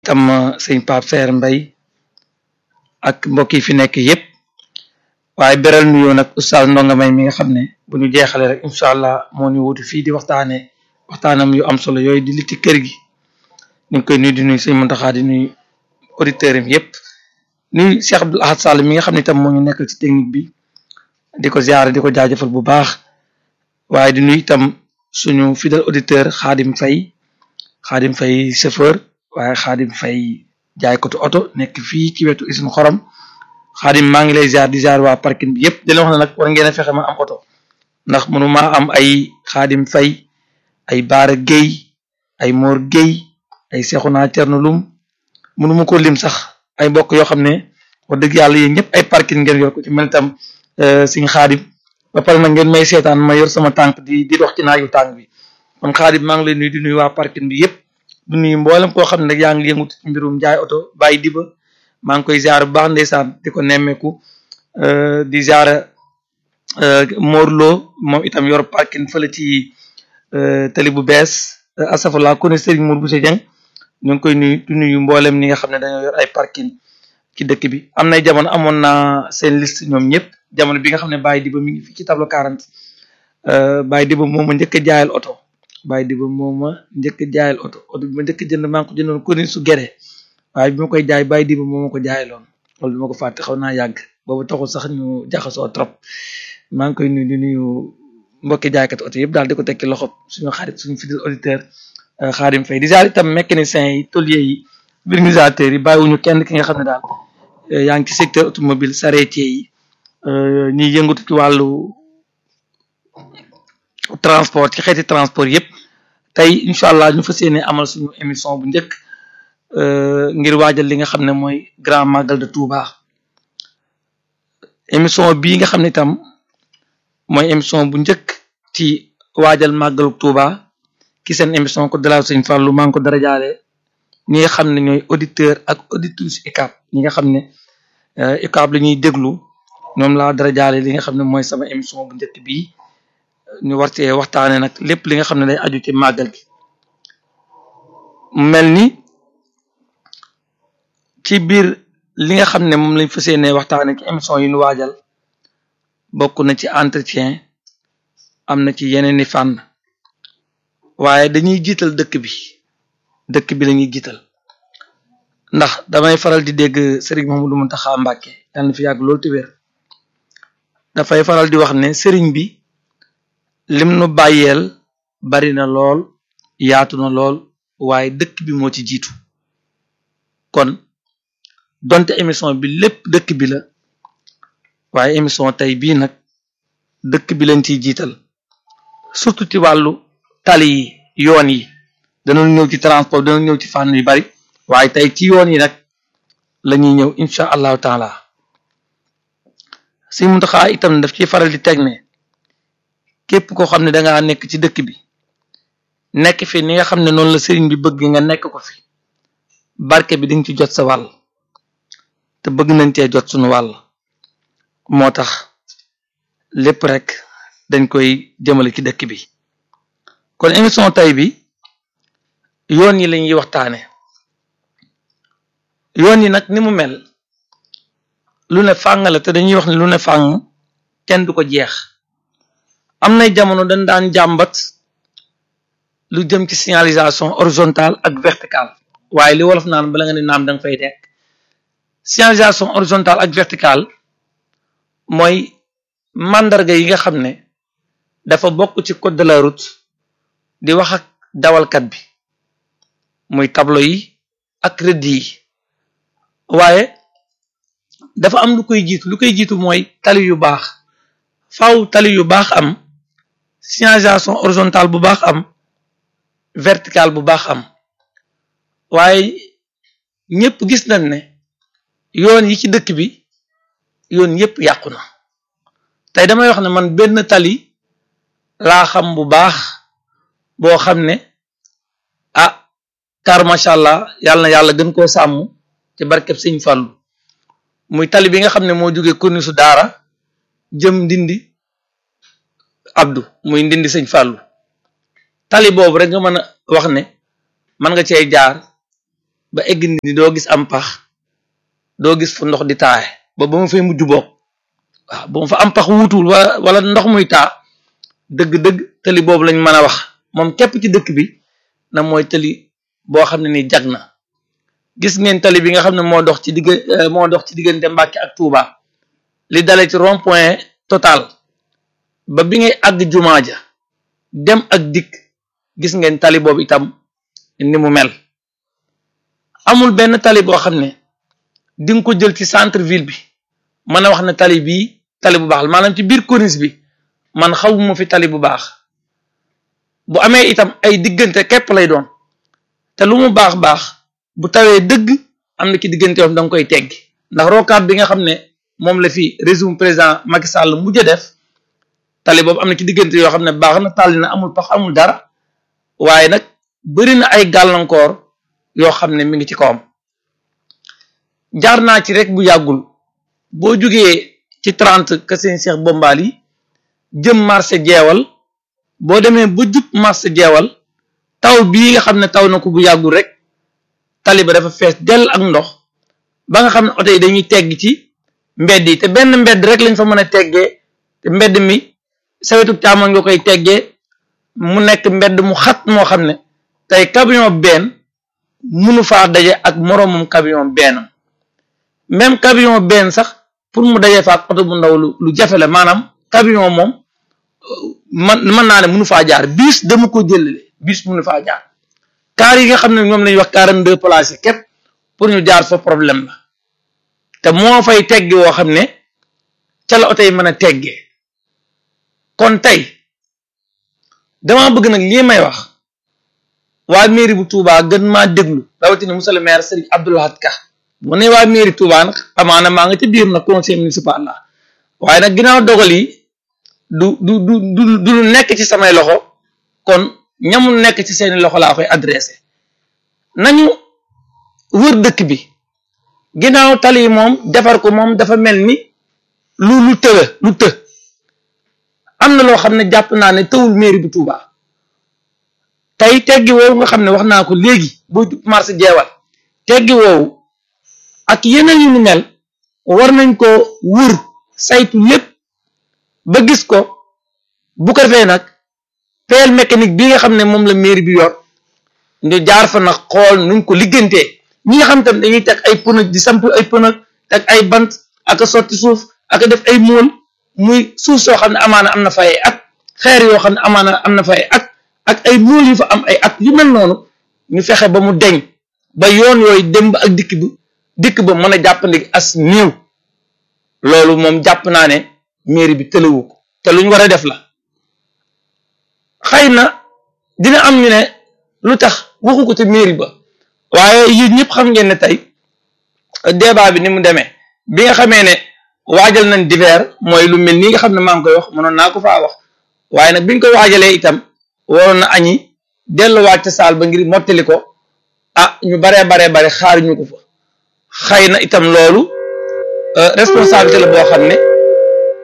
tam sëñ Pape Seer Mbay ak mbokk yi fi nekk yépp waaye beral nuyoo nag oustaz Ndonga May mi nga xam ne bu ñu jeexalee rek incha allah moo ñu wutu fii di waxtaane waxtaanam yu am solo yooyu di litti kër gi ñu ngi koy nuyu di nuyu sëñ Muntaxa di nuyu auditeurs yi yépp nuyu Cheikh Abdoul Ahad Sall mi nga xam ne itam moo ñu nekkal ci technique bi di ko ziare di ko jaajëfal bu baax waaye di nuyu itam suñu fidèle auditeur Xaadim Fay Xaadim Fay chauffeur waaye Xaadim Fay jaaykatu oto nekk fii ci wetu Isine Xorom Xaadim maa ngi lay ziar di ziar waa parking bi yépp di leen wax ne nag war ngeen a fexe ma am oto ndax mënu maa am ay Xaadim Fay ay Baara Géy ay Mor Géy ay Seexuna Cerno Lum mënu ma ko lim sax ay mbokk yoo xam ne wax dëgg yàlla yéen ñëpp ay parking ngeen yor ko ci mel itam siñ Xaadim ba pare nag ngeen may seetaan ma yor sama tànk di di dox ci naaju tànk bi kon Xaadim maa ngi lay nuyu di nuyu waa parking bi yépp du nuyu mboolem koo xam ne nag yaa ngi yëngu ci mbirum jaay oto bàyyi diba maa ngi koy ziar bu baax ndeysaan di ko nemmeeku di ziar Morlo moom itam yor parking fële ci tali bu bees asafala ku ne Serigne Mour Bousso Dieng ñu ngi koy nuyu di nuyu mboolem ñi nga xam ne dañoo yor ay parking ci dëkk bi am nay jamono amoon naa seen liste ñoom ñëpp jamono bi nga xam ne Baye Diba mi ngi fii ci tableau 40 Baye Diba moo ma njëkk a jaayal oto Baye Diba moo ma njëkk a jaayal oto oto bi ma njëkk a jënd maa ngi ko jëndoon ko ni su gere waaye bi ma koy jaay Baye Diba moo ma ko jaayaloon loolu bi ma ko fàtte xaw naa yàgg boobu taxul sax ñu jaxasoo trop maa ngi koy nuyu di nuyu mbokki jaaykat oto yëpp daal di ko tekki loxo suñu xarit suñu fidèle auditeur Xaadim Fay di ziar itam mécaniciens yi tôliers yi vulgarisateurs yi bàyyiwuñu kenn ki nga xam ne daal yaa ngi ci secteur automobile charretier yi ñiy yëngatu ci wàllu transport ci xeeti transport yëpp tey incha allah ñu fas yéene amal suñu émission bu njëkk ngir waajal li nga xam ne mooy grand magal de Touba émission bii nga xam ne itam mooy émission bu njëkk ci waajal màggalu Touba ki seen émission ko dalal sëñ Fallou maa ngi ko dara jaale ñi nga xam ne ñooy auditeur ak auditrice UCAB ñi nga xam ne UCAB la ñuy déglu ñoom laa dara jaale li nga xam ne mooy sama émission bu njëkk bii ñu war cee waxtaane nag lépp li nga xam ne day aju ci màggal gi mel ni ci biir li nga xam ne moom lañ fas yéene waxtaane ci émission yi ñu waajal bokk na ci entretien am na ci yeneen i fànn waaye dañuy jiital dëkk bi dëkk bi lañuy jiital ndax damay faral di dégg sëriñ Mouhamadou Mountakha Mbacké yàlla na fi yàgg loolu te wér dafay faral di wax ne sëriñ bi lim nu bàyyeel bari na lool yaatu na lool waaye dëkk bi moo ci jiitu kon donte émission bi lépp dëkk bi la waaye émission tey bii nag dëkk bi lañ ciy jiital surtout ci wàllu tali yi yoon yi danañ ñëw ci transport danañ ñëw ci fànn yu bari waaye tey ci yoon yi nag la ñuy ñëw incha allahu taala si Muntaxa itam daf ciy faral di teg ne képp koo xam ne dangaa nekk ci dëkk bi nekk fi ni nga xam ne noonu la sëriñ bi bëgg nga nekk ko fi barke bi dinga ci jot sa wàll te bëgg nañ cee jot suñu wàll moo tax lépp rek dañ koy jëmale ci dëkk bi kon émission tey bi yoon yi lañuy waxtaane yoon yi nag ni mu mel lu ne fàng la te dañuy wax ne lu ne fàng kenn du ko jeex am nay jamono dañ daan jàmbat lu jëm ci signalisation horizontale ak verticale waaye li wolof naan bala nga ne naam da nga fay nekk signalisation horizontale ak verticale mooy mandarga yi nga xam ne dafa bokk ci code de la route di wax ak dawalkat bi muy tableau yi ak rëdd yi waaye dafa am lu koy jiitu lu koy jiitu mooy tali yu baax faaw tali yu baax am signalisation horizontale bu baax am verticale bu baax am waaye ñëpp gis nañ ne yoon yi ci dëkk bi yoon yëpp yàqu na tey damay wax ne man benn tali laa xam bu baax boo xam ne ah car macha allah yàlla na yàlla gën koo sàmm ci barkeb sëñ Fàllu muy tali bi nga xam ne moo jógee koni su daara jëm ndindi abdu muy ndindi sëñ Fàllu tali boobu rek nga mën a wax ne mën nga cee jaar ba egg ni doo gis am pax doo gis fu ndox di taaye ba ba ma fay mujj bokk waaw ba ma fa am pax wuutul wala wala ndox muy taa dëgg-dëgg tali boobu lañ mën a wax moom képp ci dëkk bi na mooy tali boo xam ne ni jag na gis ngeen tali bi nga xam ne moo dox ci digg moo dox ci diggante Mbàkke ak Touba li dale ci rond point total ba bi ngay àgg jumaa ja dem ak dikk gis ngeen tali boobu itam ni mu mel amul benn tali boo xam ne di nga ko jël ci centre ville bi mën a wax ne tali bii tali bu baax la maanaam ci biir corniche bi man xawuma fi tali bu baax bu amee itam ay diggante képp lay doon te lu mu baax baax bu tawee dëgg am na ci diggante yoon da nga koy teggi ndax rocade bi nga xam ne moom la fi régime président Macky Sall mujj a def tali boobu am na ci diggante yoo xam ne baax na tàlli na amul pax amul dara waaye nag bëri na ay gàllankoor yoo xam ne mi ngi ci kawam jaar naa ci rek bu yàggul boo jógee ci trente que seen Cheikh Bombal yi jëm marché jeewal boo demee ba jub marché jeewal taw bii nga xam ne taw na ko bu yàggul rek tali ba dafa fees dell ak ndox ba nga xam ne oto yi dañuy tegg ci mbedd yi te benn mbedd rek lañ fa mën a teggee te mbedd mi sawetu càmmoñ nga koy teggee mu nekk mbedd mu xat moo xam ne tey camion benn munu faa daje ak moroomum camion benn même camion benn sax pour mu daje fa ak oto bu ndaw lu lu jafe la maanaam camion moom man mën naa ne munu faa jaar bus dama ko jëlale bus munu faa jaar car yi nga xam ne ñoom lañuy wax quarante deux places yi képp pour ñu jaar fa problème la te moo fay teggi woo xam ne ca la oto yi mën a teggee kon tey dama bëgg nag lii may wax waa mairie bu Touba gën maa déglu rawatina monsieur le maire Serigne Abdou Lahad Ka mu ne waa mairie Touba nag amaana maa nga ci biir nag conseil municipal la waaye nag ginnaaw dogal yi du du du du du lu nekk ci samay loxo kon ñamul nekk ci seeni loxo laa koy adressé nañu wër dëkk bi ginnaaw tali moom defar ko moom dafa mel ni lu lu tëla lu të am na loo xam ne jàpp naa ne tëwul mairie bu Touba tey teggi woowu nga xam ne wax naa ko léegi boo jub marché jeewal teggi woowu ak yeneen yu ni mel war nañ ko wër saytu lépp ba gis ko bu ko defee nag pelle mécanique bi nga xam ne moom la mairie bi yor ñu jaar fa nag xool nuñ ko liggantee ñi nga xam tam dañuy teg ay pneu di samp ay pneu teg ay bant ak a sotti suuf ak a def ay móol muy suuf soo xam ne amaana am na fay at xeer yoo xam ne amaana am na fay at ak ay móol yu fa am ay at yu mel noonu ñu fexe ba mu deñ ba yoon yooyu dem ba ak dikk bi dikk ba mën a jàppandi as néew loolu moom jàpp naa ne mairie bi tëlewu ko te lu ñu war a def la xëy na dina am ñu ne lu tax waxu ko ci mairie ba waaye yéen ñëpp xam ngeen ne tey débat bi ni mu demee bi nga xamee ne waajal nañ divers mooy lu mel nii nga xam ne maa ngi koy wax mënoon naa ko faa wax waaye nag biñ ko waajalee itam waroon na añi delluwaat ca saal ba ngir mottali ko ah ñu baree baree bare xaar ñu ko fa xëy na itam loolu responsabilité la boo xam ne